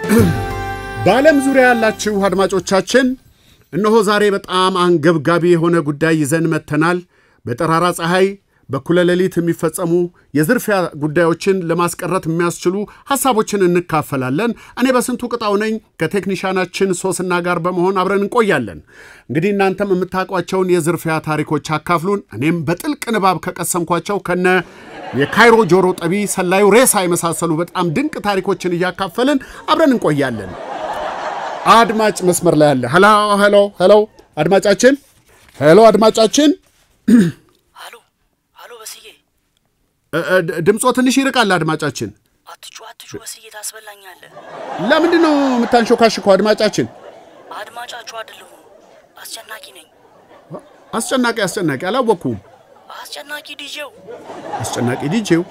በዓለም ዙሪያ ያላችሁ አድማጮቻችን እነሆ ዛሬ በጣም አንገብጋቢ የሆነ ጉዳይ ይዘን መጥተናል። በጠራራ ፀሐይ በኩለ ሌሊት የሚፈጸሙ የዝርፊያ ጉዳዮችን ለማስቀረት የሚያስችሉ ሐሳቦችን እንካፈላለን። እኔ በስንቱ ቅጣው ነኝ ከቴክኒሻናችን ሶስና ጋር በመሆን አብረን እንቆያለን። እንግዲህ እናንተም የምታውቋቸውን የዝርፊያ ታሪኮች አካፍሉን። እኔም በጥልቅ ንባብ ከቀሰምኳቸው ከነ የካይሮ ጆሮ ጠቢ፣ ሰላዩ ሬሳ የመሳሰሉ በጣም ድንቅ ታሪኮችን እያካፈልን አብረን እንቆያለን። አድማጭ መስመር ላይ አለ። ሄሎ ሄሎ ሄሎ፣ አድማጫችን ሄሎ፣ አድማጫችን አሎ አሎ፣ በስዬ እ- እ- ድምፆ ትንሽ ይርቃል። አድማጫችን አትጩ አትጩ፣ በስዬ ታስበላኛለህ። ለምንድን ነው የምታንሾካሽከው? አድማጫችን አድማጫችሁ አይደለሁም፣ አስጨናቂ ነኝ። አስጨናቂ አስጨናቂ አላወቅኩም። አስጨናቂ ዲጄው አስጨናቂ ዲጄው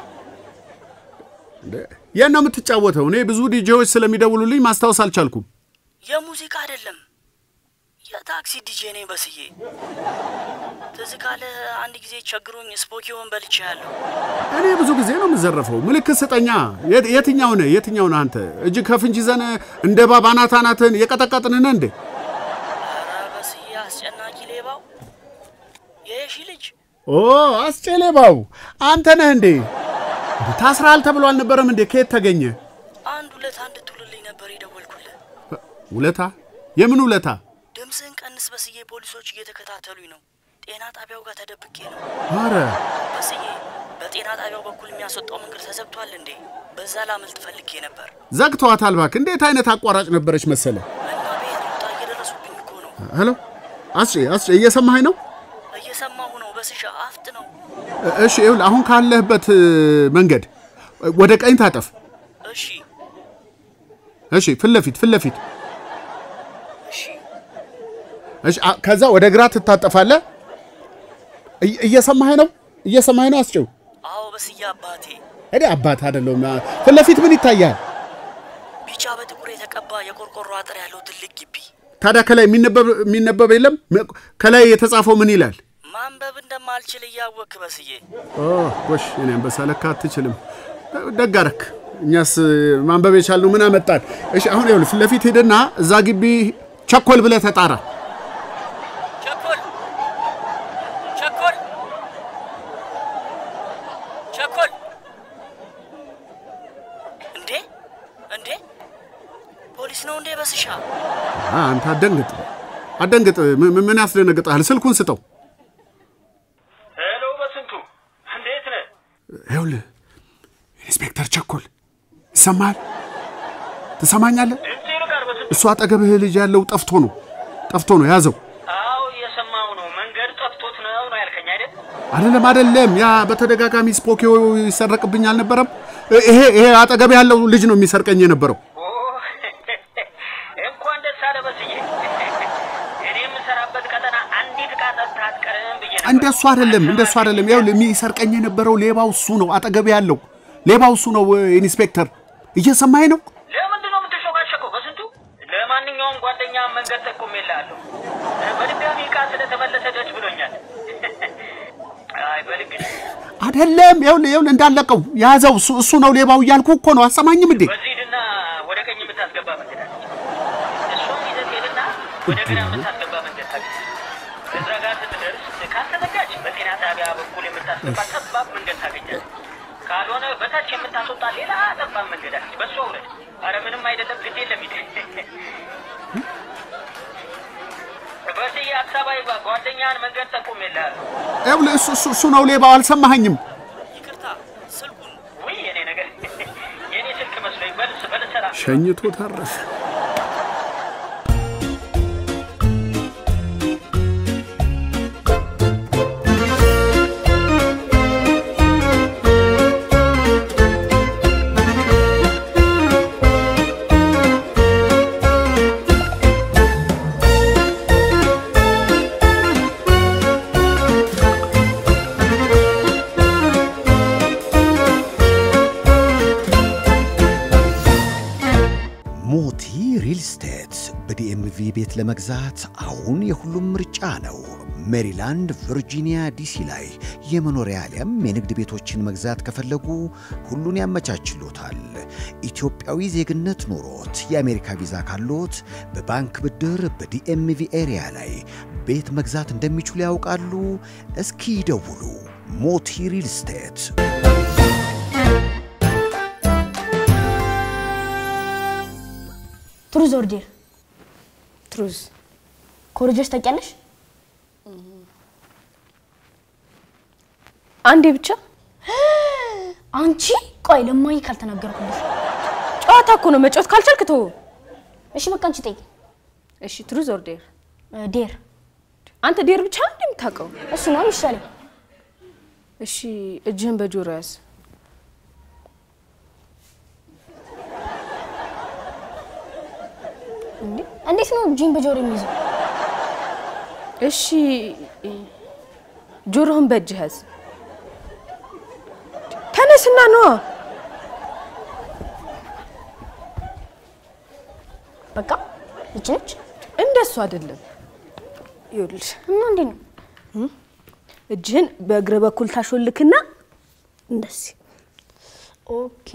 የት ነው የምትጫወተው? እኔ ብዙ ዲጄዎች ስለሚደውሉልኝ ማስታወስ አልቻልኩም። የሙዚቃ አይደለም የታክሲ ዲጄ ነኝ። በስዬ ትዝ ካለ አንድ ጊዜ ቸግሮኝ ስፖኪዮን በልቼ ያለሁ። እኔ ብዙ ጊዜ ነው የምዘረፈው። ምልክት ስጠኛ። የት- የትኛው ነህ? የትኛው ነህ አንተ? እጅ ከፍንጅ ይዘን እንደ እባብ አናት አናትህን የቀጠቀጥንነ እንዴ? ኧረ በስዬ አስጨናቂ ሌባው የሺ ልጅ ኦ አስጬ ሌባው አንተ ነህ እንዴ? እንዴ ታስረሃል ተብሎ አልነበረም እንዴ? ከየት ተገኘ? አንድ ሁለት አንድ ትውልልኝ ነበር የደወልኩልህ። ውለታ? የምን ውለታ? ድምፅህን ቀንስ በስዬ፣ ፖሊሶች እየተከታተሉኝ ነው። ጤና ጣቢያው ጋር ተደብቄ ነው። አረ በስዬ በጤና ጣቢያው በኩል የሚያስወጣው መንገድ ተዘግቷል እንዴ? በዛ ላመልጥ ፈልጌ ነበር ዘግተዋታል። እባክህ እንዴት አይነት አቋራጭ ነበረች መሰለ። እና በየት ልውጣ? እየደረሱብኝ እኮ ነው። ሄሎ አስጬ አስጬ እየሰማኸኝ ነው? እየሰማሁ ነው። በስሻ አፍጥ ነው። እሺ ይኸውልህ አሁን ካለህበት እ, መንገድ እ, ወደ ቀኝ ታጠፍ። እሺ እሺ ፊት ለፊት ፊት ለፊት እሺ እሺ አ- ከዛ ወደ ግራ ትታጠፋለህ። እየ- እየሰማኸኝ ነው? እየሰማኸኝ ነው? አስጬው አዎ በስዬ አባቴ። እኔ አባት አይደለሁም። አ- ፊት ለፊት ምን ይታያል? ቢጫ በጥቁር የተቀባ የቆርቆሮ አጥር ያለው ትልቅ ግቢ። ታዲያ ከላይ የሚነበብ የሚነበብ የለም? ም- ከላይ የተጻፈው ምን ይላል? ማንበብ እንደማልችል እያወክ በስዬ። ጎሽ እኔ አንበሳ ለካ አትችልም። ደግ አደረክ። እኛስ ማንበብ የቻልነው ምን አመጣን? እሺ አሁን ይኸውልህ ፊት ለፊት ሄድና እዛ ግቢ ቸኮል ብለህ ተጣራ። ቸኮል ቸኮል ቸኮል። እንዴ እንዴ ፖሊስ ነው እንዴ በስሻ? አ፣ አንተ አደንግጥ አደንግጥ። ም- ም- ምን ያስደነግጠሃል? ስልኩን ስጠው። ሄሎ በስንቱ እንዴት ነህ? ይኸውልህ ኢንስፔክተር ቸኮል ይሰማሃል? ትሰማኛለህ? ድምፅ ይርቃል በስንቱ። እሱ አጠገብህ ልጅ ያለው ጠፍቶ ነው ጠፍቶ ነው ያዘው። አዎ እየሰማሁ ነው። መንገድ ጠፍቶት ነው ነው ያልከኝ አይደል? አይደለም አይደለም፣ ያ በተደጋጋሚ ስፖኪዮ ይሰረቅብኝ አልነበረም? ይሄ ይሄ አጠገብ ያለው ልጅ ነው የሚሰርቀኝ የነበረው። ኦ እንኳን ደስ አለ በስዬ። እኔ የምሰራበት ቀጠና አንዲት ዕቃ ጠፍታ አትቀርም ብዬ ነበር። እንደሱ አይደለም እንደሱ አይደለም። ይኸውልህ የሚሰርቀኝ የነበረው ሌባው እሱ ነው፣ አጠገብ ያለው ሌባው እሱ ነው። ኢንስፔክተር እየሰማኝ ነው? ለምንድን ነው የምትሾካሸከው በስንቱ? ለማንኛውም ጓደኛ መንገድ ጠቁሜልሃለሁ። በድጋሚ ዕቃ ስለተመለሰ ደስ ብሎኛል። አይ በልግሽ አይደለም ይኸውልህ ይኸውልህ እንዳለቀው ያዘው እሱ እሱ ነው ሌባው እያልኩ እኮ ነው። አሰማኝም እንዴ? በዚህ ሂድና ወደ ቀኝ የምታስገባ መንገድ አለች። እሷን ይዘህ ትሄድና ወደ ግራ የምታስገባ መንገድ ታገኛለህ። እዛ ጋር ስትደርስ ካልተዘጋጅ በጤና ጣቢያ በኩል የምታስገባ ጠባብ መንገድ ታገኛለህ። ካልሆነ በታች የምታስወጣ ሌላ ጠባብ መንገድ አለች። በእሷ ውረድ። አረ ምንም አይደለም፣ ግድ የለም ሂድ። በዚህ አዲስ አበባ ይግባ። ጓደኛህን መንገድ ጠቁሜልሃለሁ። ይኸውልህ እሱ እሱ እሱ ነው ሌባው። አልሰማኸኝም? ይቅርታ ስልኩን ውይ የኔ ነገር የኔ ስልክ መስሎኝ። በል በል ሰላም ሸኝቶ ተረፈ። ሞቲ ሪል ስቴት በዲኤምቪ ቤት ለመግዛት አሁን የሁሉም ምርጫ ነው። ሜሪላንድ፣ ቨርጂኒያ፣ ዲሲ ላይ የመኖሪያ አሊያም የንግድ ቤቶችን መግዛት ከፈለጉ ሁሉን ያመቻችሎታል። ኢትዮጵያዊ ዜግነት ኖሮት የአሜሪካ ቪዛ ካሎት በባንክ ብድር በዲኤምቪ ኤሪያ ላይ ቤት መግዛት እንደሚችሉ ያውቃሉ? እስኪ ይደውሉ። ሞቲ ሪል ስቴት ትሩዝ ኦር ዴር? ትሩዝ ኮረጆች ታውቂያለሽ? አንዴ ብቻ አንቺ ቆይ ለማኝ ካልተናገርኩልሽ። ጨዋታ እኮ ነው። መጫወት ካልቻልክ ተው። እሺ በቃ አንቺ ጠይቂ። እሺ ትሩዝ ኦር ዴር? ዴር አንተ ዴር ብቻ ነው እንደምታውቀው? እሱ ነው የሚሻለኝ። እሺ እጅህን በጆሮ ያዝ። እንዴ እንዴት ነው እጅን በጆሮ የሚይዘው? እሺ ጆሮህን በእጅህ ያዝ። ተነስና ነዋ። በቃ ይቺ ነች እንደሱ አይደለም። ይኸውልሽ እና እንዴት ነው? እጅህን በእግረ በኩል ታሾልክና እንደዚህ ኦኬ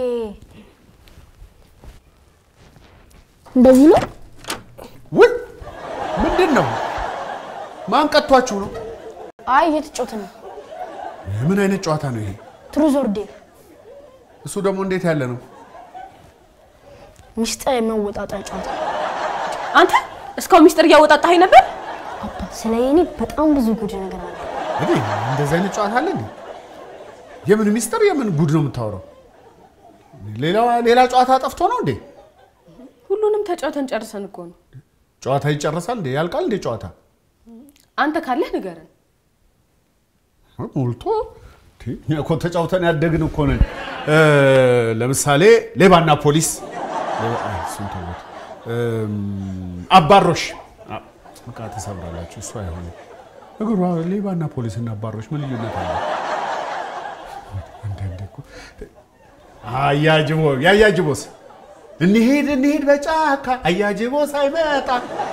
እንደዚህ ነው። ውይ ምንድን ነው? ማን ቀጥቷችሁ ነው? አይ እየተጫወትን ነው። ምን አይነት ጨዋታ ነው ይሄ? ትሩዝ ኦር ዴር? እሱ ደግሞ እንዴት ያለ ነው? ሚስጥር የሚያወጣጣ ጨዋታ። አንተ እስካሁን ሚስጥር እያወጣጣኸኝ ነበር። አባ ስለ የኔ በጣም ብዙ ጉድ ነገር አለ። እንዴ እንደዚህ አይነት ጨዋታ አለ እንዴ? የምን ሚስጥር የምን ጉድ ነው የምታወራው? ሌላ ሌላ ጨዋታ ጠፍቶ ነው እንዴ? ሁሉንም ተጫውተን ጨርሰን እኮ ነው። ጨዋታ ይጨርሳል እንዴ? ያልቃል እንዴ ጨዋታ? አንተ ካለህ ንገረን። ሞልቶ እኛ እኮ ተጫውተን ያደግን እኮ ነን። እ፣ ለምሳሌ ሌባና ፖሊስ፣ ሌባ- አይ፣ እሱን ተውት። እም፣ አባሮሽ አ፣ በቃ ተሰብራላችሁ። እሱ አይሆንም። እግሯ ሌባና ፖሊስና አባሮሽ ምን ልዩነት አለ? አንዳንዴ እኮ አያጅቦ ያያጅቦስ እንሂድ እንሂድ በጫካ አያጅቦ ሳይመጣ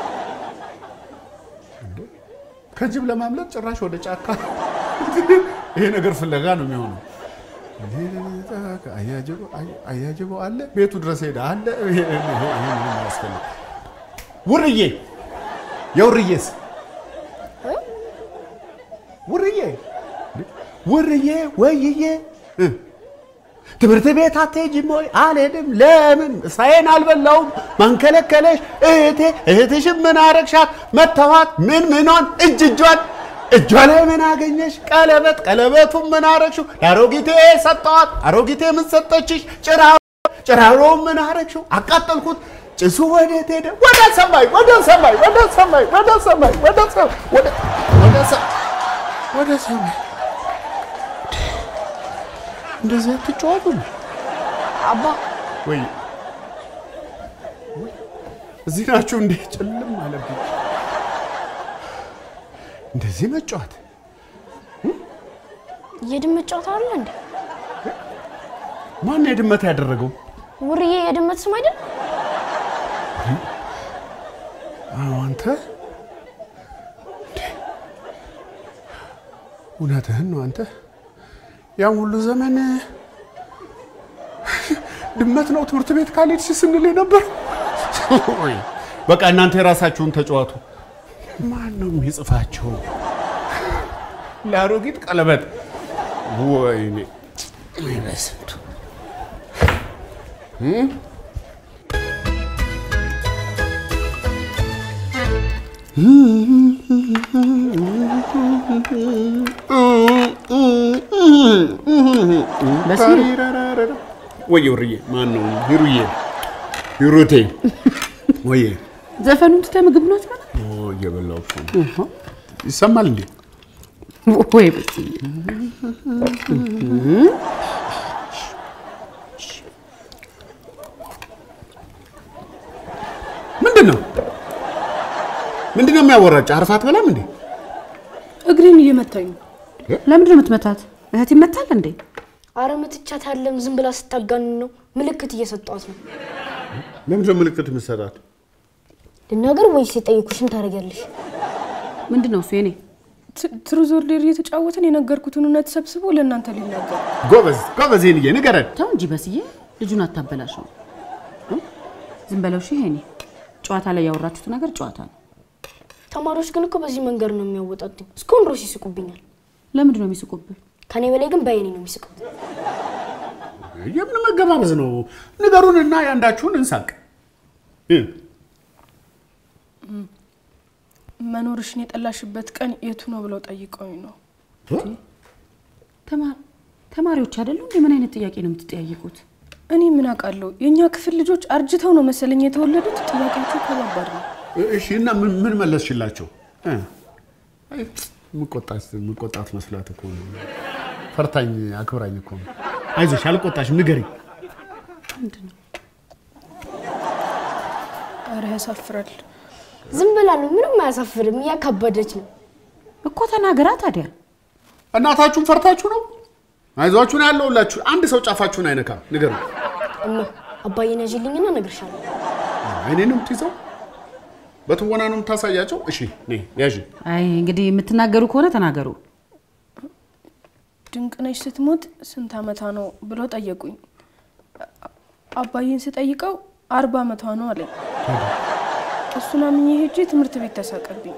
ከጅብ ለማምለጥ ጭራሽ ወደ ጫካ ይሄ ነገር ፍለጋ ነው የሚሆነው። አያጅቦ አያጅቦ አለ ቤቱ ድረስ ሄደ አለ። ይሄ ይሄ- ይሄ ምንም አያስፈልግም። ውርዬ የውርዬስ ውርዬ ውርዬ ወይዬ እ ትምህርት ቤት አትሄጂም ወይ? አልሄድም። ለምን? ምሳዬን አልበላውም። ማንከለከለሽ? እህቴ እህትሽም ምን አረግሻት? መተዋት? ምን ምኗን? እጅ እጇን እጇ ላይ ምን አገኘሽ? ቀለበት ቀለበቱን ምን አረግሽው? ለአሮጊቴ ሰጠዋት። አሮጊቴ ምን ሰጠችሽ? ጭራ ጭራሮውን ምን አረግሽው? አቃጠልኩት። ጭሱ ወዴት ሄደ? ወደ ሰማይ ወደ ሰማይ ወደ ሰማይ ወደ ሰማይ ወደ ሰማይ ወደ ወደ ሰማይ ወደ ሰማይ እንደዚህ አትጫወቱ ነው አባ ወይ? እዚህ ናችሁ እንዴ? ጭልም አለብኝ። እንደዚህ መጫወት የድመት ጨዋታ አለ እንዴ? ማን የድመት ያደረገው? ውርዬ የድመት ስም አይደል? አዎ አንተ እንዴ! እውነትህን ነው አንተ። ያን ሁሉ ዘመን ድመት ነው ትምህርት ቤት ካልሄድሽ ስንል የነበር። በቃ እናንተ የራሳችሁን ተጫዋቱ። ማን ነው የሚጽፋቸው? ለአሮጊት ቀለበት ወይኔ ወይ በስንቱ ወይ ውርዬ ማን ነው ሂሩዬ ሂሩቴ ወይ ዘፈኑን ትተህ ምግብ ነው ትበላ? እየበላሁ እኮ ነው። ይሰማል እንዴ ወይ በስዬ ምንድን ነው ምንድን ነው የሚያወራጭ አርፋት በላም እንዴ እግሬን እየመታኝ ነው። ለምንድን ነው የምትመታት? እህት ይመታል እንዴ? አረ መትቻት አለም ዝም ብላ ስታጋንን ነው። ምልክት እየሰጧት ነው። ለምንድን ነው ምልክት የምትሰጣት ልናገር ወይስ የጠየኩሽን ታደርጊያለሽ? ምንድን ነው እሱ የኔ? ትሩዝ ኦር ዴር እየተጫወትን የነገርኩትን እውነት ሰብስቦ ለእናንተ ሊናገር ጎበዝ ጎበዝ ይንዬ ንገረን ተው እንጂ በስዬ ልጁን አታበላሸው። ዝም በለው እሺ። ይሄኔ ጨዋታ ላይ ያወራችሁት ነገር ጨዋታ ነው። ተማሪዎች ግን እኮ በዚህ መንገድ ነው የሚያወጣጡኝ። እስካሁን ድረስ ይስቁብኛል። ለምንድን ነው የሚስቁብህ? ከኔ በላይ ግን በየኔ ነው የሚስቁት። የምን መገባበዝ ነው? ንገሩንና ያንዳችሁን እንሳቅ። እ፣ መኖርሽን የጠላሽበት ቀን የቱ ነው ብለው ጠይቀውኝ ነው። ተማ- ተማሪዎች አይደሉ እንዴ? ምን አይነት ጥያቄ ነው የምትጠያየቁት? እኔ ምን አውቃለሁ? የእኛ ክፍል ልጆች አርጅተው ነው መሰለኝ የተወለዱት። ጥያቄያቸው ከባባድ ነው። እሺ እና ምን ምን መለስሽላቸው? እ፣ አይ፣ ምቆጣት ምቆጣት መስሏት እኮ ነው። ፈርታኝ አክብራኝ እኮ ነው። አይዞሽ አልቆጣሽም፣ ንገሪኝ። አረ ያሳፍራል። ዝም ብላ ነው፣ ምንም አያሳፍርም። እያካበደች ነው። እኮ ተናገራ ታዲያ። እናታችሁን ፈርታችሁ ነው? አይዟችሁን ያለውላችሁ አንድ ሰው ጫፋችሁን አይነካም። ንገሩ። እማ አባዬን ያዥልኝና እነግርሻለሁ። አይኔንም ትይዘው በትወና ነው የምታሳያቸው። እሺ ነይ ያዥ። አይ እንግዲህ የምትናገሩ ከሆነ ተናገሩ። ድንቅነሽ ስትሞት ስንት ዓመቷ ነው ብለው ጠየቁኝ። አ- አባዬን ስጠይቀው አርባ ዓመቷ ነው አለኝ። እሱን አምኜ ሄጄ ትምህርት ቤት ተሳቀብኝ።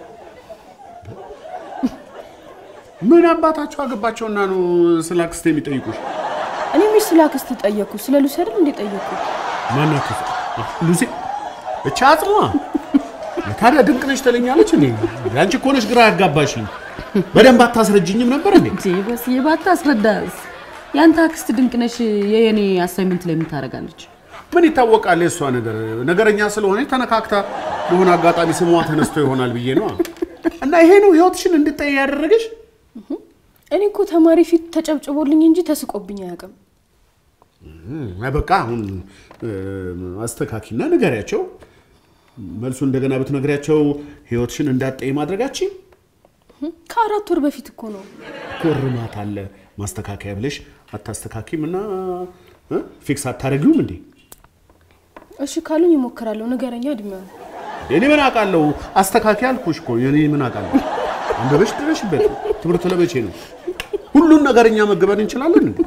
ምን አባታችሁ አገባቸውና ነው ስለ አክስቴ የሚጠይቁሽ? እኔ ሚስት ስለ አክስት ጠየቅኩ። ስለ ሉሲ አይደል እንዴ ጠየቅኩ? ማናት? ሉሲ እቻ አጽሟ ታዲያ ድንቅ ነሽ ትለኛለች። እኔ አንቺ እኮ ነሽ ግራ ያጋባሽኝ። በደንብ አታስረጅኝም ነበር እንዴ? በስ ባታስረዳስ? ያንተ አክስት ድንቅነሽ የኔ አሳይመንት ላይ ምን ታደርጋለች? ምን ይታወቃል የእሷ ነገር። ነገረኛ ስለሆነ ተነካክታ በሆነ አጋጣሚ ስሟ ተነስቶ ይሆናል ብዬ ነው። እና ይሄ ነው ህይወትሽን እንድጠይ ያደረገሽ? እኔ እኮ ተማሪ ፊት ተጨብጭቦልኝ እንጂ ተስቆብኝ አያውቅም። አይ በቃ አሁን እ፣ አስተካኪና ንገሪያቸው። መልሱ እንደገና ብትነግሪያቸው ህይወትሽን እንዳጠይ ማድረጋችን ከአራት ወር በፊት እኮ ነው። ኮርማት አለ ማስተካከያ ብለሽ አታስተካኪም እና እ፣ ፊክስ አታደርጊውም እንዴ? እሺ ካሉኝ ይሞክራለሁ። ንገረኛ እድሜዋን። እኔ ምን አውቃለሁ? አስተካከያ አልኩሽ እኮ እኔ ምን አውቃለሁ? አንበበሽ ድረሽበት። ትምህርት ለመቼ ነው? ሁሉን ነገር እኛ መገበን እንችላለን እንዴ?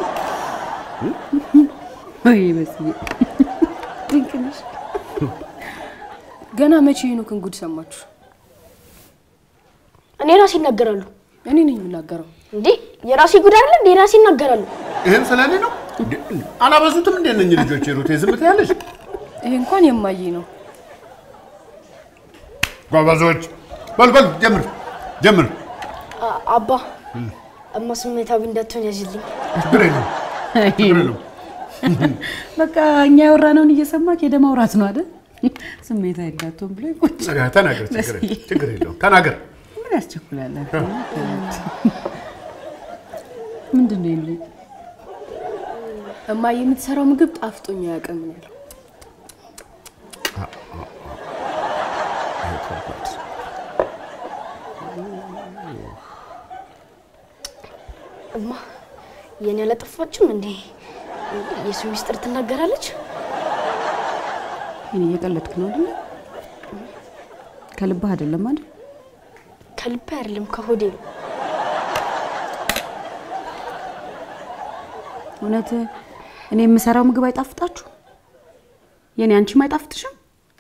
ወይ በስዬ ድንቅነሽ ገና መቼ ሄኖክን ጉድ ሰማችሁ? እኔ ራሴ ይናገራሉ እኔ ነኝ የምናገረው። እንዴ? የራሴ ጉድ አይደለ እንዴ? ራሴ ይናገራሉ። ይሄን ስለኔ ነው እንዴ? አላበዙትም እንዴ እነኝህ ልጆች? ሩቴ ዝም ትያለሽ? ይሄ እንኳን የማየ ነው። ጎበዞች በል በል ጀምር ጀምር። አ- አባ እማ ስሜታዊ እንዳትሆን ያዥልኝ። ችግር የለውም ችግር የለውም። በቃ እኛ ያወራነውን እየሰማክ ሄደ ማውራት ነው አይደል? ስሜት አይዳቶም ብሎ ቁጭ ተናገር፣ ችግር የለውም ችግር የለውም ተናገር። ምን ያስቸኩላል? ምንድን ነው የለኝ እማዬ የምትሰራው ምግብ ጣፍጦኝ አያውቅም ነው ያለው። እማ የኔ አላጠፋችም እንዴ? የሱ ሚስጥር ትናገራለች። እኔ እየቀለድክ ነው አይደል? ከልብህ አይደለም አይደል? ከልቤ አይደለም ከሆዴ ነው። እውነት እኔ የምሰራው ምግብ አይጣፍጣችሁ? የኔ አንቺም አይጣፍጥሽም?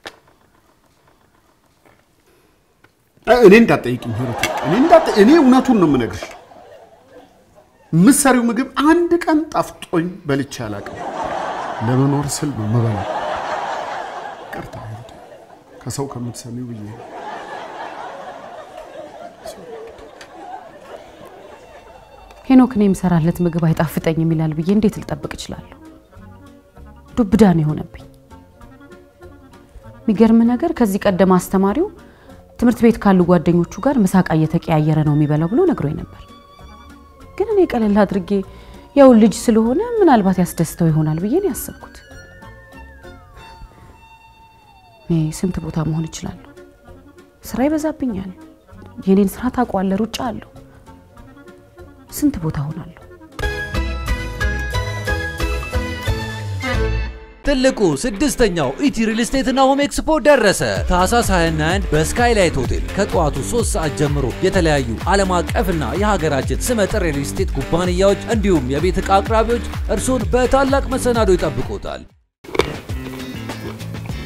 እኔ እንዳትጠይቂኝ ሂሩት፣ እኔ እንዳት እኔ እውነቱን ነው የምነግርሽ። የምትሰሪው ምግብ አንድ ቀን ጣፍጦኝ በልቼ አላውቅም። ለመኖር ስል ነው የምበላው። ይቅርታ ሂሩት፣ ከሰው ከምትሰሚው ብዬ ነው። ሄኖክ እኔ የምሰራለት ምግብ አይጣፍጠኝም ይላል ብዬ እንዴት ልጠብቅ እችላለሁ? ዱብዳ ነው የሆነብኝ። የሚገርም ነገር ከዚህ ቀደም አስተማሪው ትምህርት ቤት ካሉ ጓደኞቹ ጋር ምሳቃ እየተቀያየረ ነው የሚበላው ብሎ ነግሮኝ ነበር። ግን እኔ ቀለል አድርጌ ያው ልጅ ስለሆነ ምናልባት ያስደስተው ይሆናል ብዬ ነው ያሰብኩት። እኔ ስንት ቦታ መሆን እችላለሁ? ስራ ይበዛብኛል። የኔን ስራ ታውቀዋለህ፣ ሩጫ አለው። ስንት ቦታ ሆናለሁ? ትልቁ ስድስተኛው ኢቲ ሪል ስቴትና ሆም ኤክስፖ ደረሰ። ታህሳስ 21 በስካይላይት ሆቴል ከጠዋቱ 3 ሰዓት ጀምሮ የተለያዩ ዓለም አቀፍና የሀገራችን ስመጥር የሪል ስቴት ኩባንያዎች እንዲሁም የቤት ዕቃ አቅራቢዎች እርሶን በታላቅ መሰናዶ ይጠብቁታል።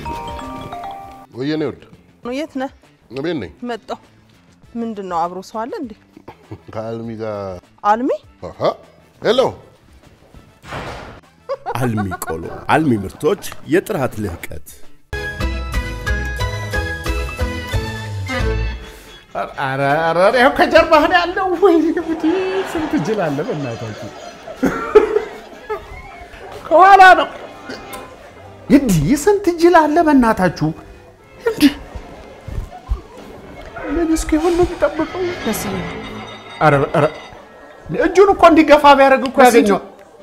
ወየኔ ውድ የት ነህ? ቤት ነኝ። መጣሁ። ምንድን ነው አብሮ ሰው አለ እንዴ? ከአልሚ ጋር አልሚ አሃ፣ ሄሎ አልሚ ቆሎ፣ አልሚ ምርቶች፣ የጥራት ልህቀት። ኧረ ኧረ ይኸው ከጀርባህ ነው ያለው። ወይ ጉዲ! ስንት ጅል አለ በእናታችሁ። ከኋላ ነው እንዲህ ስንት ጅል አለ በእናታችሁ። እንዲህ ምን እስኪሆን ነው የሚጠብቀው? ኧረ ኧረ እጁን እኮ እንዲገፋ ቢያደርግ እኮ ያገኘው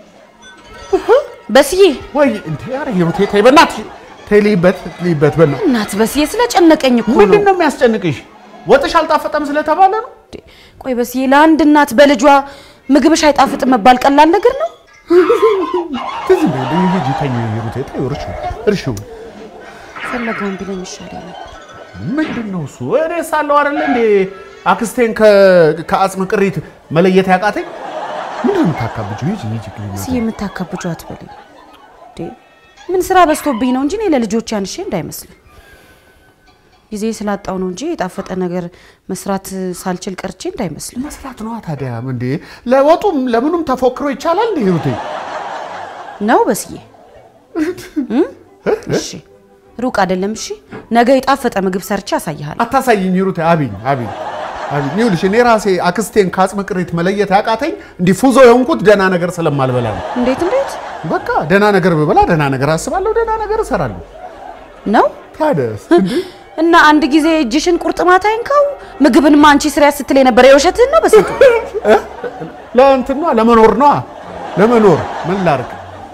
በስዬ ወይ እንዴ! ኧረ ሂሩቴ ተይ በእናትሽ ተይ፣ ልሂበት ልሂበት በእናትሽ። እናት በስዬ ስለጨነቀኝ እኮ ነው። ምንድን ነው የሚያስጨንቅሽ? ወጥሽ አልጣፈጠም ስለተባለ ነው? ቆይ በስዬ ለአንድ እናት በልጇ ምግብሽ አይጣፍጥም መባል ቀላል ነገር ነው? ትዝ በይ ሂጂ ተኝ ሂሩቴ ተይ፣ እርሺው እርሺው። ፈለገውን ቢለኝ ይሻለኝ ነበር። ምንድን ነው እሱ? እኔ ሳለሁ አይደለ እንዴ አክስቴን ከ- ከአጽም ቅሪት መለየት ያቃተኝ? ምንድን ነው የምታካብጂው? ሂጂ ሂጂ ግቢ እናቴ። በስዬ የምታካብጁ አትበለኝ። እንዴ ምን ስራ በዝቶብኝ ነው እንጂ እኔ ለልጆች አንሼ እንዳይመስልም ጊዜ ስላጣው ነው እንጂ የጣፈጠ ነገር መስራት ሳልችል ቀርቼ እንዳይመስልም። መስራት ነዋ ታዲያ። እንዴ ለወጡም ለምኑም ተፎክሮ ይቻላል እንዴ ሂሩቴ? ነው በስዬ እ? እሺ ሩቅ አይደለም። እሺ ነገ የጣፈጠ ምግብ ሰርቼ አሳይሃለሁ። አታሳይኝ ሂሩቴ። አቢኝ አቢኝ አቢኝ። ይኸውልሽ እኔ ራሴ አክስቴን ከአጽም ቅሪት መለየት ያቃተኝ እንዲህ ፉዞ የሆንኩት ደህና ነገር ስለማልበላ ነው። እንዴት እንዴት በቃ ደህና ነገር ብበላ ደህና ነገር አስባለሁ፣ ደህና ነገር እሰራለሁ። ነው ታዲያስ እና አንድ ጊዜ እጅሽን ቁርጥማት አይንካው ምግብንማ አንቺ ስሪያ ስትል የነበረ የውሸትህን ነው በስንቱ ለእንትን ነዋ ለመኖር ነዋ ለመኖር ምን ላድርግ?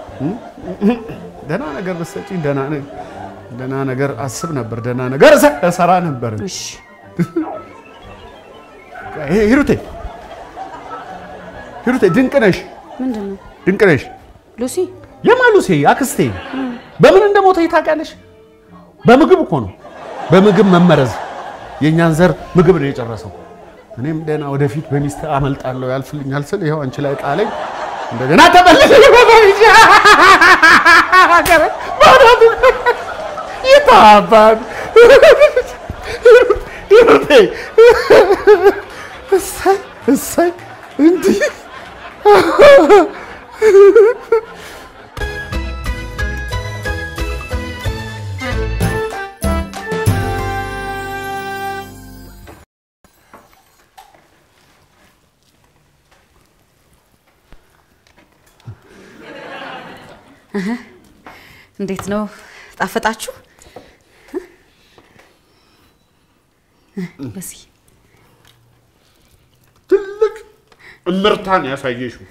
ደህና ነገር ብትሰጪኝ ደህና ነ- ደህና ነገር አስብ ነበር፣ ደህና ነገር እሰ- እሰራ ነበር። እሺ ሂ- ሂሩቴ ሂሩቴ ድንቅ ነሽ፣ ምንድን ነው ድንቅ ነሽ። ሉሲ የማሉሴ አክስቴ በምን እንደሞተ ታውቂያለሽ? በምግብ እኮ ነው፣ በምግብ መመረዝ። የእኛን ዘር ምግብ ነው የጨረሰው። እኔም ደህና ወደፊት በሚስት አመልጣለሁ ያልፍልኛል ስል ይኸው አንቺ ላይ ጣለኝ። እንደገና ተመለሰ። ይታባል ሂሩቴ እሰይ እሰይ እንዲህ እህ፣ እንዴት ነው ጣፈጣችሁ? እህ፣ በስዬ ትልቅ እምርታን ያሳየሽው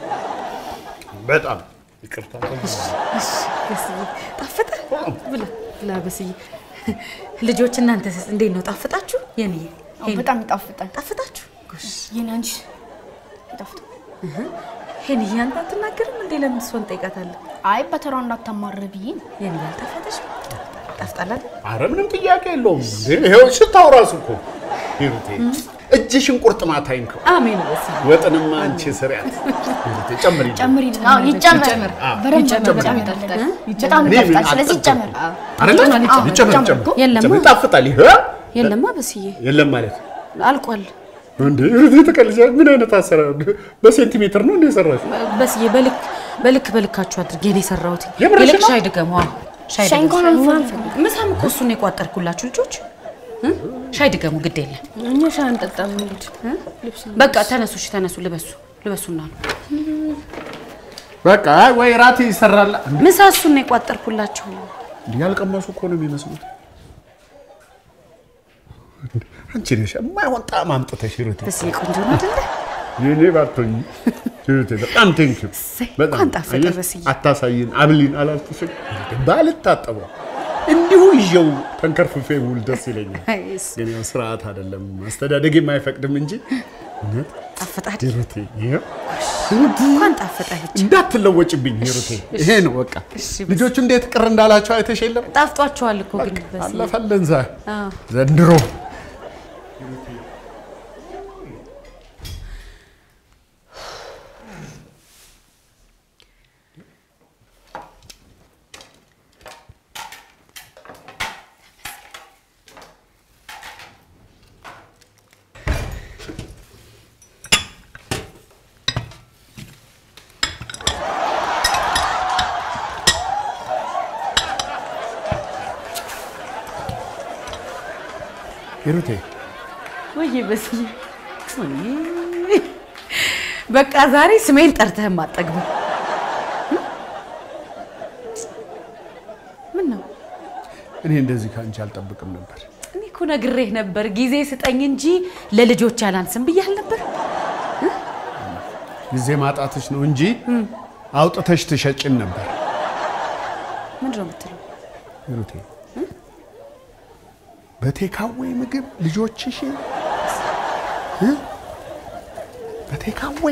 በጣም ይቅርታ። እሺ፣ በስዬ ጣፈጠ? ብላ ብላ በስዬ። ልጆች እናንተስ እንዴት ነው ጣፈጣችሁ? የኔ በጣም ይጣፍጣል። ጣፈጣችሁ? ጎሽ የኔ አንቺ ይጣፍጣል። ሄንዬ አንተ አትናገርም እንዴ? ለምን እሷን ጠይቃታለህ? አይ በተራ እንዳታማር ብዬ ነው። የኔ ያልጣፈጠሽ ጣፍጣላል። አረ ምንም ጥያቄ የለውም። እንዴ ይኸው ሽታው ራሱ እኮ ሂሩቴ እጅሽን ቁርጥማት አይንከው። አሜን በስዬ። ወጥንማ አንቺ ስሪያት ሂሩቴ ጨምሪ። ጨምሪ። አዎ ይጨመር። አዎ፣ በደንብ ይጨመር። በጣም ይጣፍጣል። በጣም እኔ ምን ይጣፍጣል። ስለዚህ ይጨመር። አይደለ? አዎ፣ ይጨመር ይጨመር። ይጨመር። የለማ ይጣፍጣል። ይሄ የለማ በስዬ የለም ማለት አልቋል። እንዴ ሂሩቴ ተቀልጃ። ምን አይነት አሰራር በሴንቲሜትር ነው እንደ ሰራሽ? በስዬ በልክ በልክ በልካችሁ አድርጌ ነው የሰራሁት። የምርሽን ይልቅ ነው? ሻይ ድገሙ። አዎ ሻይ ሻይ እንኳን ድገሙ። አንፈልግም። ምሳም እኮ እሱን ነው የቋጠርኩላችሁ ልጆች። እ? ሻይ ድገሙ፣ ግድ የለም። እኛ ሻይ አንጠጣም። እንሂድ። በቃ ተነሱ፣ እሺ ተነሱ፣ ልበሱ ልበሱና ነው በቃ ወይ ራት ይሰራል። ምሳ እሱን ነው የቋጠርኩላችሁ። እንዲህ ያልቀመሱ እኮ ነው የሚመስሉት። አንቺ ነሽ የማይሆን ጣዕም አምጥተሽ ሂሩቴ። በስዬ ቆንጆ ነው አይደለ? የኔ ባትሆኝ ሂሩቴ በጣም ቴንክ ዩ በጣም እንኳን ጣፈጠ አየሽ፣ በስዬ። አታሳይን አብሊን አላልኩሽም? ባልታጠበው እንዲሁ ይዤው ተንከርፍፌ ውል ደስ ይለኛል። አይ፣ እሱ ግን ያው ስርዓት አይደለም አስተዳደጌም አይፈቅድም እንጂ እውነት ጣፈጣል። ሂሩቴ ይኸው እንኳን ጣፈጣለች። እንዳትለወጭብኝ ሂሩቴ። ይሄ ነው በቃ። ልጆቹ እንዴት ቅር እንዳላቸው አይተሽ የለም? ጣፍጧቸዋል እኮ ግን በስዬ። አለፈልን ዛ አዎ። ዘንድሮ ሂሩቴ ወይ በስዬ ወይ በቃ ዛሬ ስሜን ጠርተህም አጠግብም። ምን ነው እኔ እንደዚህ ከአንቺ አልጠብቅም ነበር። እኔ እኮ ነግሬህ ነበር ጊዜ ስጠኝ እንጂ ለልጆች አላንስም ብያል ነበር። ጊዜ ማጣትሽ ነው እንጂ አውጥተሽ ትሸጭን ነበር። ምንድን ነው የምትለው? ሂሩቴ በቴካዌ ምግብ ልጆችሽ እ? በቴካዌ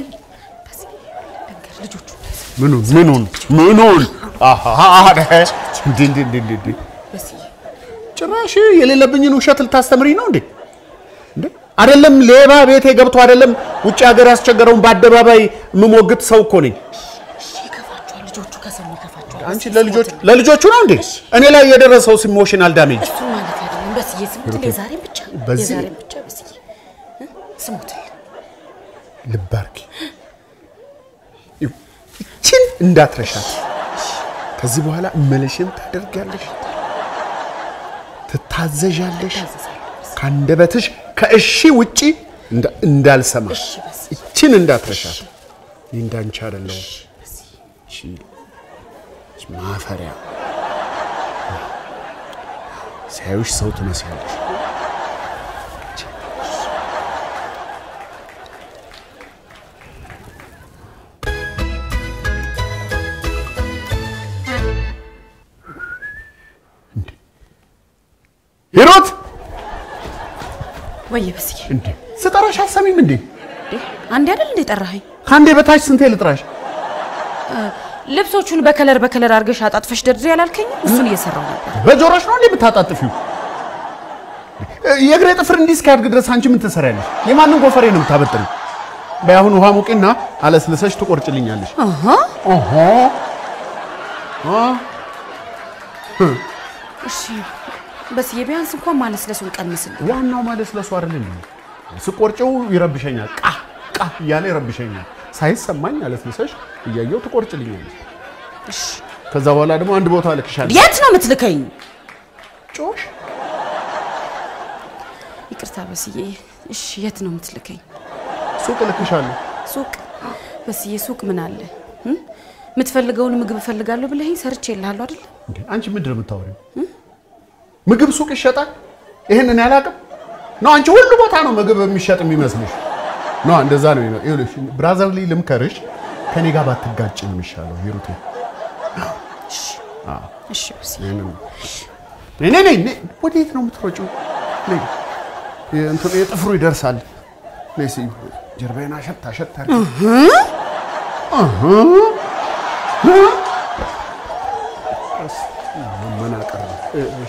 ልጆቹ ምኑን ምኑን ምኑን አሃ እንዴ እንዴ እንዴ እንዴ እንዴ በስዬ ጭራሽ የሌለብኝን ውሸት ልታስተምሪ ነው እንዴ? እንዴ አይደለም ሌባ ቤቴ ገብቶ አይደለም ውጭ ሀገር ያስቸገረውን በአደባባይ የምሞግት ሰው እኮ ነኝ። ይከፋቸዋል። ልጆቹ ከሰሙ ይከፋቸዋል። አንቺ ለልጆቹ ለልጆቹ ነው እንዴ እኔ ላይ የደረሰው ኢሞሽናል ዳሜጅ እሱ ማለት አይደለም። በስዬ ስሙት፣ የዛሬን ብቻ በዚህ- የዛሬን ብቻ በስዬ እ? ስሙትል ልብ አድርጊ። ይችን እንዳትረሻት። ከዚህ በኋላ እመለሽን ታደርጊያለሽ፣ ትታዘዣለሽ። ከአንደበትሽ ከእሺ ውጪ እንዳ- እንዳልሰማ ይችን እንዳትረሻት። እኔ እንዳንቺ አይደለሁም። እሺ፣ እሺ፣ ማፈሪያ ሲያዩሽ ሰው ትመስያለሽ። ሂሩት ወይ በስዬ እንዴ ስጠራሽ አትሰሚም እንዴ? አንዴ አይደል እንዴ ጠራኸኝ? ከአንዴ በታች ስንቴ ልጥራሽ? ልብሶቹን በከለር በከለር አድርገሽ አጣጥፈሽ ደርድሬ ያላልከኝም? እሱን እየሰራው ነበር። በጆሮሽ ነው እንዴ የምታጣጥፊው? የእግሬ ጥፍር እንዲህ እስኪያድግ ድረስ አንቺ ምን ትሰሪያለሽ? የማንን ጎፈሬ ነው የምታበጥሪው? በይ አሁን ውሃ ሙቂና አለስልሰሽ ትቆርጭልኛለሽ። አሃ ኦሆ አ እሺ በስዬ ቢያንስ እንኳን ማለስለሱን ቀንስልኝ። ዋናው ማለስለሱ አይደል እንዴ? ስቆርጨው ይረብሸኛል። ቃ ቃ እያለ ይረብሸኛል። ሳይሰማኝ አለስልሰሽ እያየው ትቆርጭልኛለሽ። እሺ ከዛ በኋላ ደግሞ አንድ ቦታ እልክሻለሁ። የት ነው የምትልከኝ? ጮሽ ይቅርታ በስዬ። እሺ የት ነው የምትልከኝ? ሱቅ እልክሻለሁ። ሱቅ በስዬ፣ ሱቅ ምን አለ? እም? የምትፈልገውን ምግብ እፈልጋለሁ ብለኸኝ ሰርቼ እልሃለሁ አይደል? እንዴ አንቺ ምንድን ነው የምታወሪው? ምግብ ሱቅ ይሸጣል? ይሄንን ያላቅም ነው። አንቺ ሁሉ ቦታ ነው ምግብ የሚሸጥ የሚመስልሽ ነው። እንደዛ ነው። ይኸውልሽ ብራዘርሊ ልምከርሽ፣ ከኔ ጋር ባትጋጭ ነው የሚሻለው ሂሩቴ። አዎ እሺ በስዬ። ይሄንን ነይ ነይ ነይ ነይ። ወዴት ነው የምትሮጪው? ነይ እንትኑ የጥፍሩ ይደርሳል። ነይ እስኪ ጀርባዬን አሸት አሸት አድርጊ። እህ ቀስ መናቀር ነው። እ- እሺ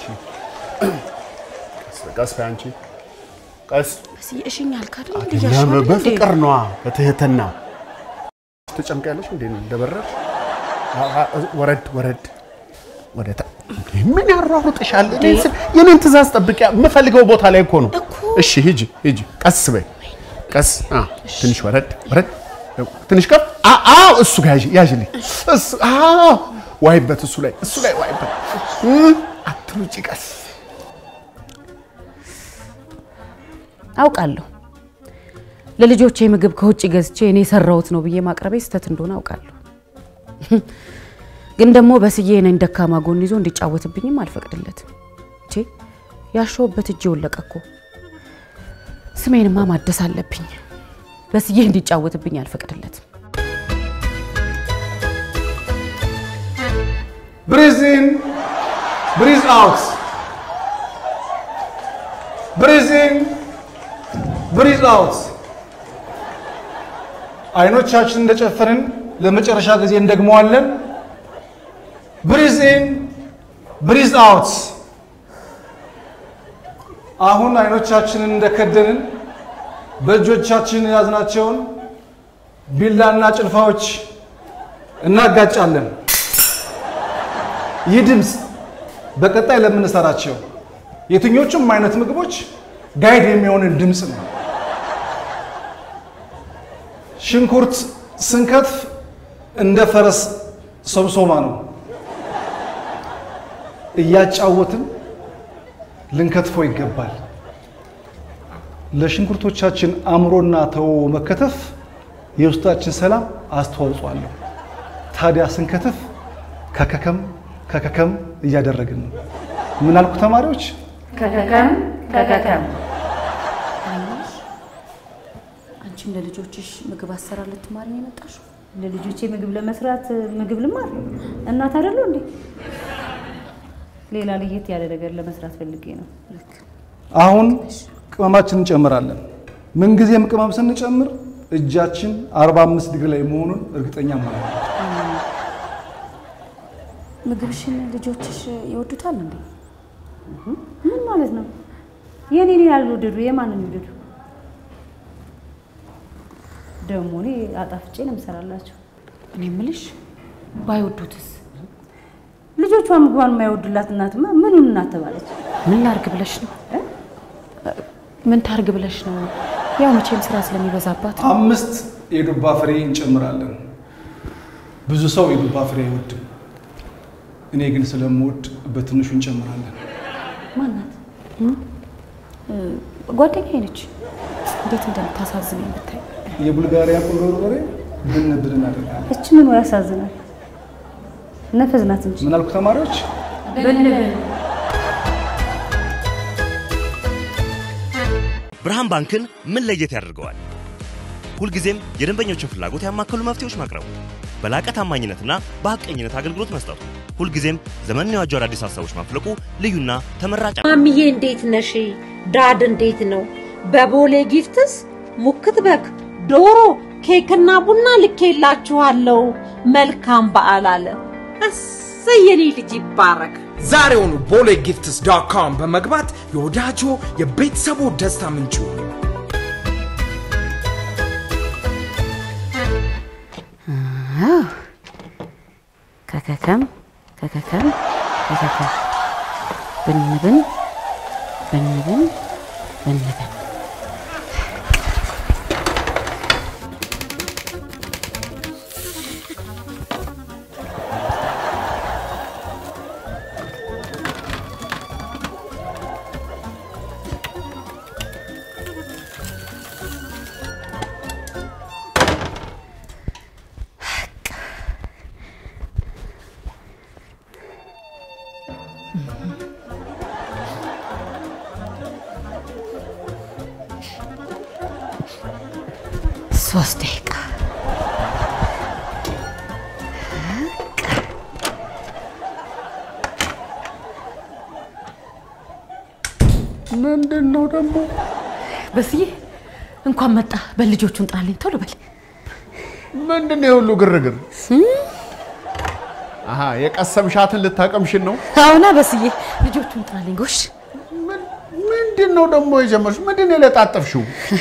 ቀስ ቀስ በይ አንቺ ቀስ በስዬ እሽኝ አልክ አይደል? እንዴ አይደለም፣ እያልሽው አይደል እንዴ? በፍቅር ነዋ፣ በትህትና ትጨምቂያለሽ እንዴ እንደበረር ወረድ ወረድ ወደ ታ እንዴ ምን ያሯሩጥሻል? እኔ ስ- የኔን ትእዛዝ ጠብቂያ የምፈልገው ቦታ ላይ እኮ ነው። እሺ ሂጂ ሂጂ፣ ቀስ በይ ቀስ። አ ትንሽ ወረድ ወረድ፣ ትንሽ ከፍ። አ አ እሱ ጋር ያዥ ያዥልኝ። እሱ አ ዋይበት፣ እሱ ላይ እሱ ላይ ዋይበት። እ አትሩጪ፣ ቀስ አውቃለሁ ለልጆቼ ምግብ ከውጭ ገዝቼ እኔ የሰራሁት ነው ብዬ ማቅረቤ ስህተት እንደሆነ አውቃለሁ። ግን ደግሞ በስዬ እኔን ደካማ ጎን ይዞ እንዲጫወትብኝም አልፈቅድለትም። ቼ ያሸውበት እጅ ወለቀ እኮ። ስሜንማ ማደስ አለብኝ። በስዬ እንዲጫወትብኝ አልፈቅድለትም። Breathe in, breathe out. Breathe in, breathe out. አይኖቻችን እንደጨፈንን ለመጨረሻ ጊዜ እንደግመዋለን። ብሪዝ ኢን ብሪዝ አውት። አሁን አይኖቻችንን እንደከደንን በእጆቻችን የያዝናቸውን ቢላና ጭልፋዎች እናጋጫለን። ይህ ድምፅ በቀጣይ ለምንሰራቸው የትኞቹም አይነት ምግቦች ጋይድ የሚሆንን ድምፅ ነው። ሽንኩርት ስንከትፍ እንደ ፈረስ ሶምሶማ ነው። እያጫወትን ልንከትፎ ይገባል። ለሽንኩርቶቻችን አእምሮና ተወው መከተፍ የውስጣችን ሰላም አስተዋጽኦ አለው። ታዲያ ስንከትፍ ከከከም ከከከም እያደረግን ነው። ምን አልኩ ተማሪዎች? ከከከም ከከከም። አንቺም ለልጆችሽ ምግብ አሰራር ልትማሪ ነው የመጣሽው? ለልጆቼ ምግብ ለመስራት ምግብ ልማር እናት አይደለሁ እንዴ? ሌላ ለየት ያለ ነገር ለመስራት ፈልጌ ነው። አሁን ቅመማችን እንጨምራለን። ምንጊዜም ቅመም ስንጨምር እጃችን 45 ዲግሪ ላይ መሆኑን እርግጠኛ መሆን አለብን። ምግብሽን ልጆችሽ ይወዱታል እንዴ? ምን ማለት ነው? የኔን ያልወደዱ የማንን ይወደዱ? ደግሞ እኔ አጣፍጬ ነው የምሰራላቸው። እኔ የምልሽ ባይወዱትስ? ልጆቿ ምግቧን የማይወዱላት እናትማ ምኑን እናት ተባለች? ምን ላርግ ብለሽ ነው? ምን ታርግ ብለሽ ነው? ያው መቼም ስራ ስለሚበዛባት ነው። አምስት የዱባ ፍሬ እንጨምራለን። ብዙ ሰው የዱባ ፍሬ አይወድም። እኔ ግን ስለምወድ በትንሹ እንጨምራለን። ማናት? ጓደኛዬ ነች። እንዴት እንደምታሳዝነኝ ብታይ። የቡልጋሪያ ቆንጆ በርበሬ ብን ብን እናደርጋለን። እች ምኑ ያሳዝናል? ነፈዝ ናት እንጂ። ምን አልኩ ተማሪዎች? ብን ብን ብርሃን ባንክን ምን ለየት ያደርገዋል? ሁልጊዜም የደንበኞችን ፍላጎት ያማከሉ መፍትሄዎች ማቅረቡ፣ በላቀ ታማኝነትና በሐቀኝነት አገልግሎት መስጠቱ፣ ሁልጊዜም ዘመንን የዋጁ አዳዲስ ሀሳቦች ማፍለቁ ልዩና ተመራጭ ማሚዬ እንዴት ነሽ? ዳድ እንዴት ነው? በቦሌ ጊፍትስ ሙክት በግ፣ ዶሮ፣ ኬክና ቡና ልኬላችኋለሁ። መልካም በዓል አለ። እሰይ የኔ ልጅ ይባረክ። ዛሬውኑ ቦሌ ጊፍትስ ዶት ኮም በመግባት የወዳጆ የቤተሰቡ ደስታ ምንጭ ይሁኑ። አዎ፣ ከከከም ከከከም ከከከም ብንብን ብንብን ብንብን ሶስት ደቂቃ ምንድን ነው ደግሞ? በስዬ እንኳን መጣ። በልጆቹን ጥራልኝ ቶሎ በል። ምንድን ነው የሁሉ ግርግር? አሀ የቀሰምሻትን ልታቀምሽን ነው? አሁና በስዬ ልጆቹን ጥራልኝ። ጎሽ ምንድን ነው ደግሞ የጀመርሽ? ምንድን ነው የለጣጠፍሽው?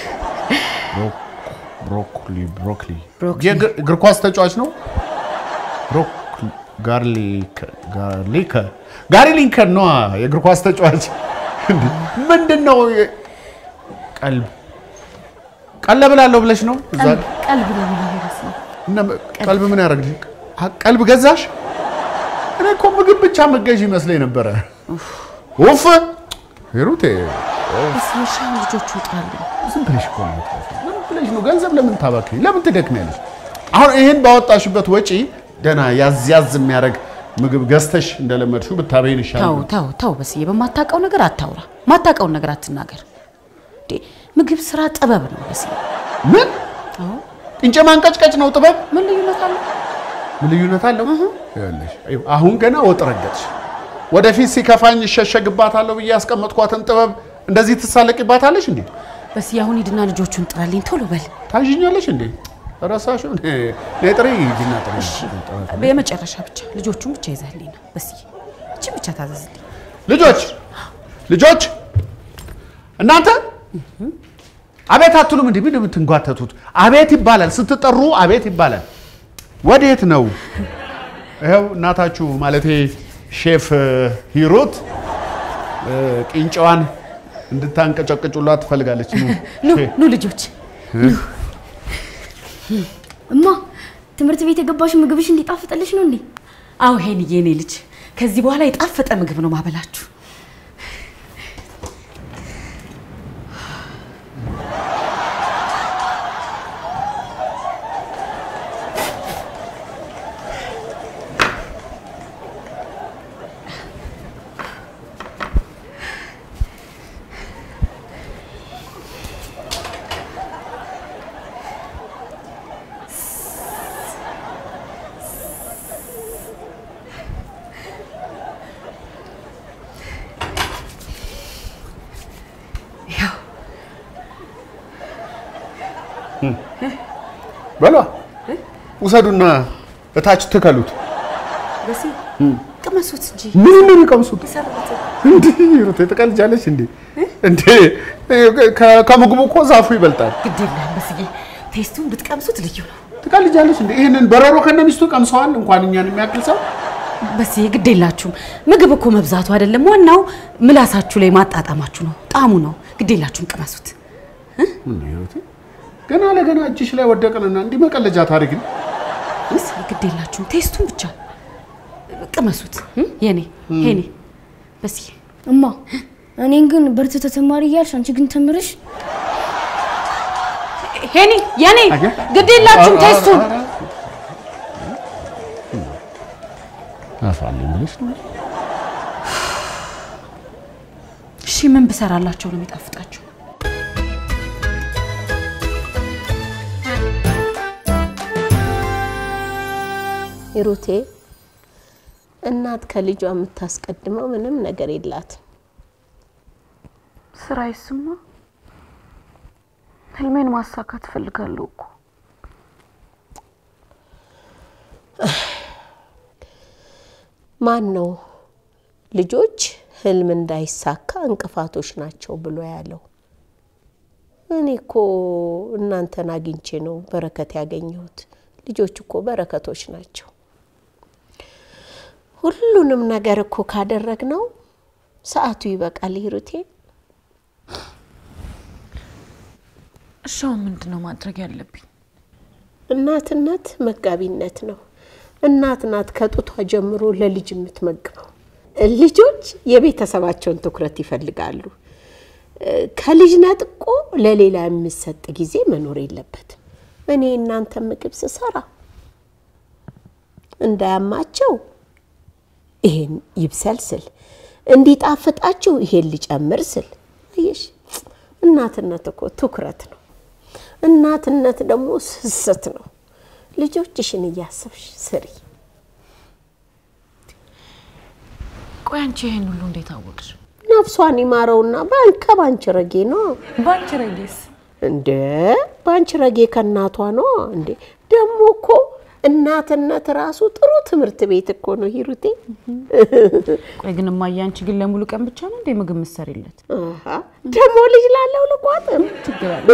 ብሮኮሊ ብሮኮሊ የእግር እግር ኳስ ተጫዋች ነው? ብሮኮሊ ጋርሊክ ጋርሊክ ጋሪ ሊንከን ነዋ የእግር ኳስ ተጫዋች። እንዴ ምንድን ነው የ- ቀልብ ቀለብ ላለሁ ብለሽ ነው? እዛ ቀልብ ነው የሚለው በስዬ። እና ቀልብ ምን ያደርግልሽ? አ- ቀልብ ገዛሽ? እኔ እኮ ምግብ ብቻ መገዥ ይመስለኝ ነበረ። ውፍ ሂሩቴ በስዬ ሻም ልጆቹን ጥራልኝ። ዝም ብለሽ እኮ ነው የምትለፊው። ምን ብለሽ ነው ገንዘብ ለምን ታባክኝ? ለምን ትደክሚያለሽ? አሁን ይህን ባወጣሽበት ወጪ ደህና ያዝ ያዝ የሚያደርግ ምግብ ገዝተሽ እንደለመድሽው ብታበይን ተው ይሻላል። ተው ተው በስዬ፣ በማታውቀው ነገር አታውራ። ማታውቀውን ነገር አትናገር። እንዴ ምግብ ስራ ጥበብ ነው በስዬ። ምን ቅንጨ ማንቀጭቀጭ ነው ጥበብ? ምን ልዩነት አለው? ምን ልዩነት አለው? ይኸውልሽ፣ ይኸው አሁን ገና ወጥ ረገጥሽ። ወደፊት ሲከፋኝ እሸሸግባታለሁ ብዬ ያስቀመጥኳትን ጥበብ እንደዚህ ትሳለቅባታለሽ እንዴ? በስዬ አሁን ሂድና ልጆቹን ጥራልኝ ቶሎ በል። ታዥኛለሽ እንዴ? ረሳሽው? ነይ ጥሪ፣ ሂጂና ጥሪ። የመጨረሻ ብቻ ልጆቹን ብቻ ይዘህልኝ ነው በስዬ። እቺ ብቻ ታዘዝልኝ። ልጆች ልጆች፣ እናንተ አቤት አትሉም እንዴ? ምንድን ነው የምትንጓተቱት? አቤት ይባላል ስትጠሩ፣ አቤት ይባላል። ወዴት ነው? ይኸው እናታችሁ ማለቴ ሼፍ ሂሩት እ፣ ቂንጫዋን እንድታንቀጨቅጩላት ትፈልጋለች። ኑ ኑ ሼፍ። ኑ ልጆች ኑ። እማ ትምህርት ቤት የገባሽ ምግብሽ እንዲጣፍጥልሽ ነው እንዴ? አዎ ሄንዬ፣ የኔ ልጅ ከዚህ በኋላ የጣፈጠ ምግብ ነው ማበላችሁ። በሏ ውሰዱና እታች ትከሉት። በሲ ቅመሱት እንጂ ምን ነው የሚቀምሱት? ሰሩት። እንዴ ሩቴ ትቀልጃለሽ እንዴ? እንዴ ከ- ከምግቡ እኮ ዛፉ ይበልጣል። ግድ የለህም በስዬ፣ ቴስቱን ብትቀምሱት ልዩ ነው። ትቀልጃለሽ እንዴ? ይህንን በረሮ ከነሚስቱ ቀምሰዋል። እንኳን እኛን የሚያክል ሰው በስዬ ግድ የላችሁም። ምግብ እኮ መብዛቱ አይደለም፣ ዋናው ምላሳችሁ ላይ ማጣጣማችሁ ነው፣ ጣዕሙ ነው። ግድ የላችሁም፣ ቅመሱት። እንዴ ሩቴ ገና ለገና እጅሽ ላይ ወደቅንና እንዲህ መቀለጃ ታሪክ ነው። በስዬ ግድ የላችሁም፣ ቴስቱን ብቻ ቅመሱት። እም? የኔ ሄኔ በስዬ እማ እኔን ግን በርትተህ ተማሪ እያልሽ አንቺ ግን ተምረሽ ሄኒ የኔ ግድ የላችሁም፣ ቴስቱን አፋልኝ ብለሽ ነው እሺ ምን ብሰራላቸው ነው የሚጣፍጣቸው? ሂሩቴ እናት ከልጇ የምታስቀድመው ምንም ነገር የላትም። ስራ ይስማ ህልሜን ማሳካት እፈልጋለሁ እኮ ማን ነው ልጆች ህልም እንዳይሳካ እንቅፋቶች ናቸው ብሎ ያለው? እኔ እኮ እናንተን አግኝቼ ነው በረከት ያገኘሁት። ልጆች እኮ በረከቶች ናቸው። ሁሉንም ነገር እኮ ካደረግነው ሰዓቱ ይበቃል ሂሩቴ። እሺ አሁን ምንድን ነው ማድረግ ያለብኝ? እናትነት መጋቢነት ነው። እናት ናት ከጡቷ ጀምሮ ለልጅ የምትመግበው። ልጆች የቤተሰባቸውን ትኩረት ይፈልጋሉ። ከልጅ ነጥቆ ለሌላ የሚሰጥ ጊዜ መኖር የለበትም። እኔ እናንተ ምግብ ስሰራ እንዳያማቸው ይሄን ይብሰል ስል እንዲጣፍጣችሁ ይሄን ሊጨምር ስል አየሽ፣ እናትነት እኮ ትኩረት ነው። እናትነት ደግሞ ስስት ነው። ልጆችሽን እያሰብሽ ስሪ። ቆይ አንቺ ይሄን ሁሉ እንዴት አወቅሽ? ነፍሷን ይማረውና ባን- ከባንቺ ረጌ ነው ባንቺ ረጌስ እንደ ባንቺ ረጌ ከእናቷ ነው እንዴ። ደግሞ እኮ እናትነት ራሱ ጥሩ ትምህርት ቤት እኮ ነው ሂሩቴ። ቆይ ግን እማዬ አንቺ ግን ለሙሉ ቀን ብቻ ነው እንዴ ምግብ ምሰሪለት? አሃ፣ ደግሞ ልጅ ላለው ልቋጥም ችግር አለ?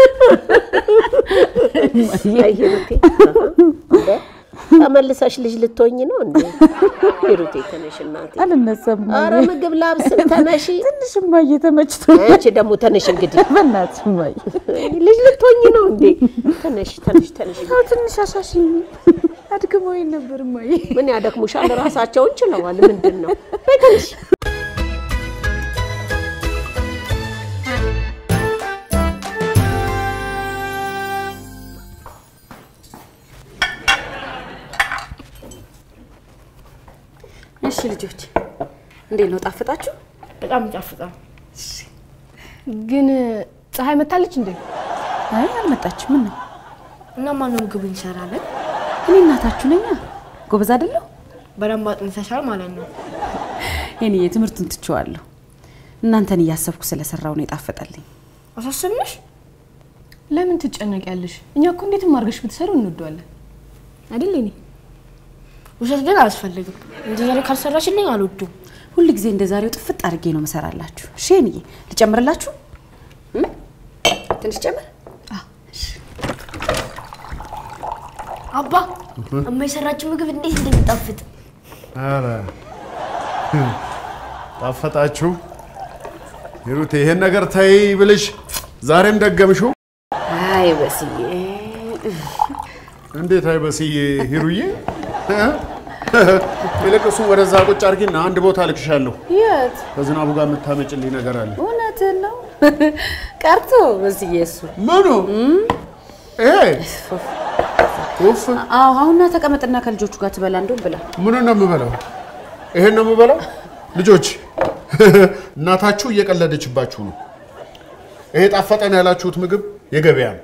አይ ሂሩቴ፣ አሃ፣ እንደ ተመልሰሽ ልጅ ልትሆኝ ነው እንዴ? ሂሩቴ ተነሽ እናቴ። አልነሳም። አረ ምግብ ላብስል፣ ተነሺ። ትንሽ እማዬ ተመችቶ አንቺ ደግሞ ተነሽ እንግዲህ። በእናትሽ እማዬ ልጅ ልትሆኝ ነው እንዴ? ተነሽ ተነሽ ተነሽ። ያው ትንሽ አሻሽኝ አድክሞኝ ነበር እማዬ። ምን ያደክሙሻል? ራሳቸውን ችለዋል። ምንድን ነው? በይ ተነሽ። እሺ ልጆች እንዴት ነው ጣፍጣችሁ? በጣም ይጣፍጣል። ግን ፀሐይ መታለች እንዴ? አይ አልመጣችም። ምን ነው እና ማን ነው ምግቡ እንሰራለን? እኔ እናታችሁ ነኛ። ጎበዝ አይደለሁ? በደንብ አጥንተሻል ማለት ነው። እኔ የትምህርቱን ትቼዋለሁ። እናንተን እያሰብኩ ስለሰራው ነው የጣፈጠልኝ። አሳሰብንሽ? ለምን ትጨነቂያለሽ? እኛ እኮ እንዴትም አድርገሽ ብትሰሩ እንወደዋለን አይደል? እኔ ውሸት ግን አያስፈልግም። እንደ ዛሬ ካልሰራሽልኝ አልወዱም። ሁል ጊዜ እንደ ዛሬው ጥፍጥ አድርጌ ነው መሰራላችሁ። እሺ እኔ ልጨምርላችሁ? እም? ትንሽ ጨምር። አባ እማ የሰራችው ምግብ እንዴት እንደሚጣፍጥ ኧረ ጣፈጣችሁ። ሂሩቴ ይሄን ነገር ተይ ብልሽ ዛሬም ደገምሽው። አይ በስዬ እንዴት አይበስዬ ሂሩዬ? ይልቅ እሱን ወደዛ ቁጭ አድርጊና አንድ ቦታ ልክሻለሁ። የት? ከዝናቡ ጋር የምታመጭልኝ ነገር አለ። እውነትን ነው ቀርቶ በስዬ እሱ ምኑ ይሄ ኡፍ አዎ አሁንና ተቀመጥና ከልጆቹ ጋር ትበላ እንደውም ብላ ምን ነው የምበላው? ይሄን ነው የምበላው? ልጆች እናታችሁ እየቀለደችባችሁ ነው። ይሄ ጣፈጠን ያላችሁት ምግብ የገበያ ነው።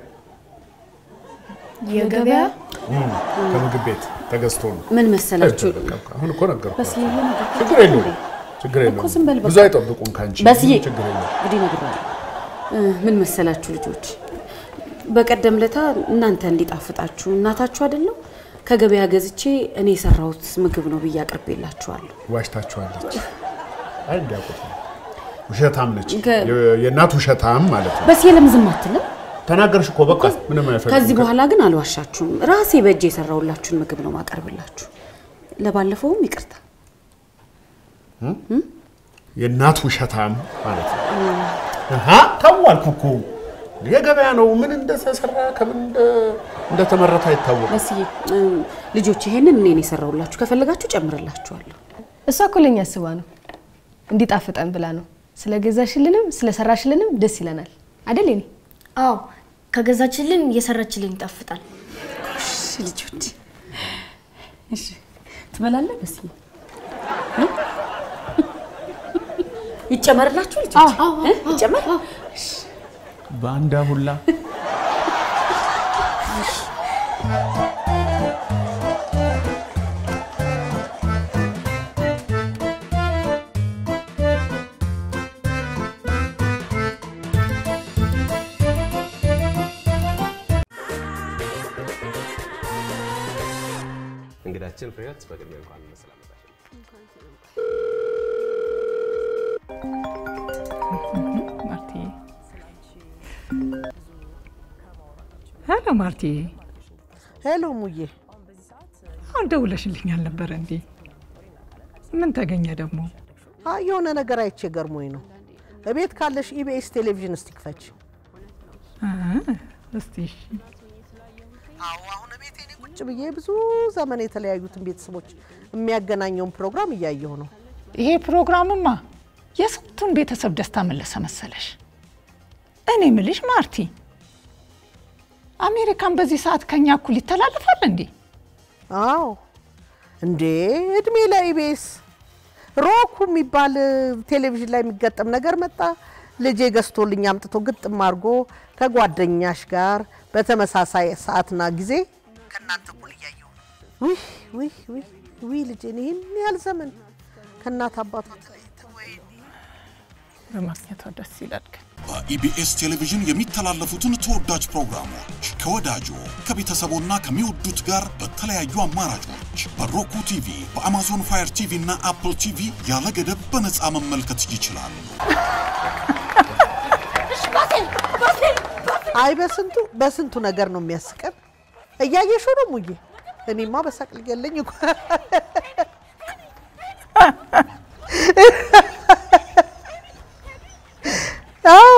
የገበያ እም፣ ከምግብ ቤት ተገዝቶ ነው። ምን መሰላችሁ? አሁን እኮ ነገርኩህ። በስዬ ይሄ ነገር ችግር የለውም ችግር እኮ የለውም። ዝም በል በቃ። ብዙ አይጠብቁም ከአንቺ በስዬ ችግር የለውም። እንግዲህ እነግርሃለሁ። እ፣ ምን መሰላችሁ ልጆች፣ በቀደም ለታ እናንተ እንዲጣፍጣችሁ እናታችሁ አይደለው ከገበያ ገዝቼ እኔ የሰራሁት ምግብ ነው ብዬ አቅርቤላችኋለሁ። ዋሽታችኋለች። አይ እንዲያውቁት ነው። ውሸታም ነች። ከ- የ- የእናት ውሸታም ማለት ነው። በሴለም ዝም አትልም። ተናገርሽ እኮ በቃ ምንም አይፈልግም። ከዚህ በኋላ ግን አልዋሻችሁም። ራሴ በእጄ የሰራሁላችሁን ምግብ ነው ማቀርብላችሁ። ለባለፈውም ይቅርታ። የእናት ውሸታም ማለት ነው። አሃ ተው አልኩ እኮ የገበያ ነው። ምን እንደተሰራ ከምን እንደ- እንደተመረተ አይታወቅም። መስዬ እ፣ ልጆች ይሄንን እኔን የሰራሁላችሁ ከፈለጋችሁ ጨምርላችኋለሁ። እሷ እኮ ለኛ አስባ ነው እንዲጣፍጠን ብላ ነው። ስለገዛሽልንም ስለሰራሽልንም ደስ ይለናል አይደል? ኔ አዎ ከገዛችልን እየሰራችልን ይጣፍጣል። እሺ ልጆች፣ እሺ ትበላለህ መስዬ? እ? ይጨመርላችሁ ልጆች? እ? ይጨመር? በአንድ ሁላ እንግዳችን ፍሬህይወት በቅድሚያ እንኳን በሰላም መጣሽ። ማርቲዬ ሄሎ ማርቲዬ፣ ሄሎ ሙዬ፣ አሁን ደውለሽልኝ አልነበረ እንዴ? ምን ተገኘ ደግሞ? አይ የሆነ ነገር አይቼ ገርሞኝ ነው። እቤት ካለሽ ኢቢኤስ ቴሌቪዥን እስቲ ክፈች። አ፣ እስቲ እሺ። አዎ አሁን እቤቴ እኔ ቁጭ ብዬ ብዙ ዘመን የተለያዩትን ቤተሰቦች የሚያገናኘውን ፕሮግራም እያየሁ ነው። ይሄ ፕሮግራምማ የስንቱን ቤተሰብ ደስታ መለሰ መሰለሽ። እኔ ምልሽ ማርቲ፣ አሜሪካን በዚህ ሰዓት ከኛ እኩል ይተላለፋል እንዴ? አዎ እንዴ እድሜ ለኢቢኤስ ሮኩ የሚባል ቴሌቪዥን ላይ የሚገጠም ነገር መጣ። ልጄ ገዝቶልኝ አምጥቶ ግጥም አድርጎ ከጓደኛሽ ጋር በተመሳሳይ ሰዓትና ጊዜ ከእናንተ እኩል እያየሁ ነው። ውይ ውይ ውይ ውይ ልጄን ይህን ያህል ዘመን ከእናት አባቷ ተለይተ ወይኔ በማግኘቷ ደስ ይላል ግን በኢቢኤስ ቴሌቪዥን የሚተላለፉትን ተወዳጅ ፕሮግራሞች ከወዳጆ ከቤተሰቦና ከሚወዱት ጋር በተለያዩ አማራጮች በሮኩ ቲቪ፣ በአማዞን ፋየር ቲቪ እና አፕል ቲቪ ያለ ገደብ በነፃ መመልከት ይችላሉ። አይ በስንቱ በስንቱ ነገር ነው የሚያስቀን። እያየሽው ነው ሙዬ። እኔማ በሳቅ ልገለኝ እኮ አዎ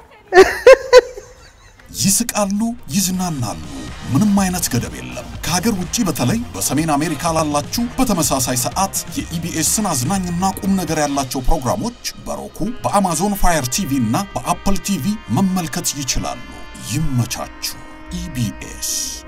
ይስቃሉ፣ ይዝናናሉ። ምንም አይነት ገደብ የለም። ከሀገር ውጭ በተለይ በሰሜን አሜሪካ ላላችሁ በተመሳሳይ ሰዓት የኢቢኤስን አዝናኝና ቁም ነገር ያላቸው ፕሮግራሞች በሮኩ በአማዞን ፋየር ቲቪ እና በአፕል ቲቪ መመልከት ይችላሉ። ይመቻችሁ። ኢቢኤስ